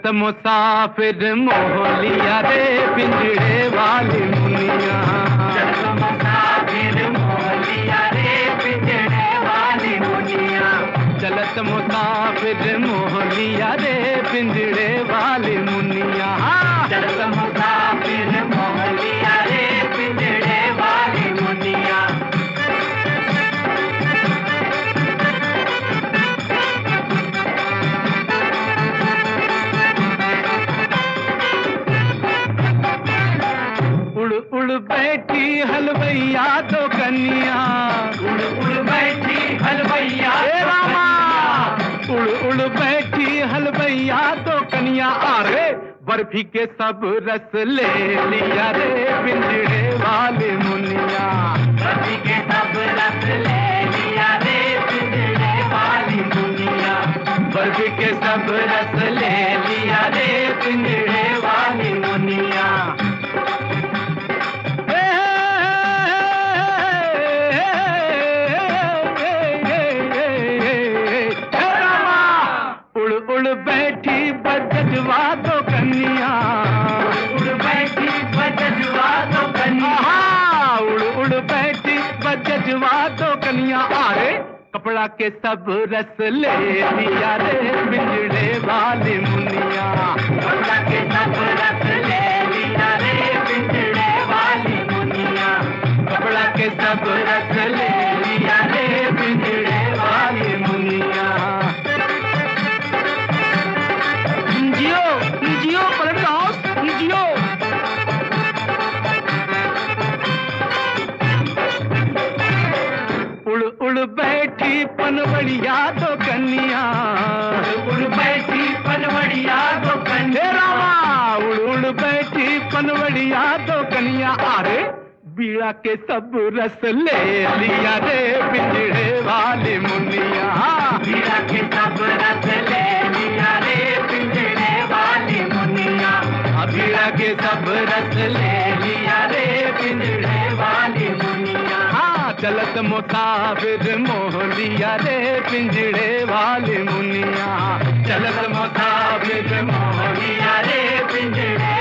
चलत मुसाफिर मोहलिया रे पिंजड़े वाली मुनिया चलत मुसाफिर मोहलिया रे पिंजड़े वाली मुनिया चलत मुसाफिर मोहलिया रे पिंजड़े वाली मुनिया चलत मुसाफिर मोहलिया रे पिंजड़े वाली मुनिया उड़ उड़ बैठी हलवैया तो कन्या उड़ उड़ बैठी हलवैया हे रामा उड़ उड़ बैठी हलवैया तो कन्या अरे बर्फी के सब रस ले लिया रे पिंजड़े वाले मुनिया रवि के सब रस ले लिया रे पिंजड़े वाली मुनिया बर्फी के सब रस ले लिया रे पिंजड़े वाली मुनिया उड़ उड़ बैठी बजवा तो कन्या उड़ बैठी बजवा तो कन्या आहा, उड़ उड़ बैठी बजवा तो कन्या अरे कपड़ा के सब रस ले लिया रे पिंजड़े वाली मुनिया कपड़ा के सब रस ले लिया रे पिंजड़े वाली मुनिया कपड़ा के सब रस ले लिया रे पिंजड़े वाली मुनिया जियो जियो पलट हाउस जियो उड़ उड़ बैठी पनवड़िया तो कन्या उड़ बैठी पनवड़िया तो हे कन्या रामा उड़ उड़ बैठी पनवड़िया तो कन्या अरे बीड़ा के सब रस ले लिया रे पिंजड़े वाली मुनिया मीरा के सब रस ले लिया रे पिंजड़े वाली मुनिया बीड़ा के सब रस ले लिया रे पिंजड़े वाली मुनिया हाँ चलत मुसाफिर मोह लिया रे पिंजड़े वाली मुनिया चलत मुसाफिर मोह लिया रे पिंजड़े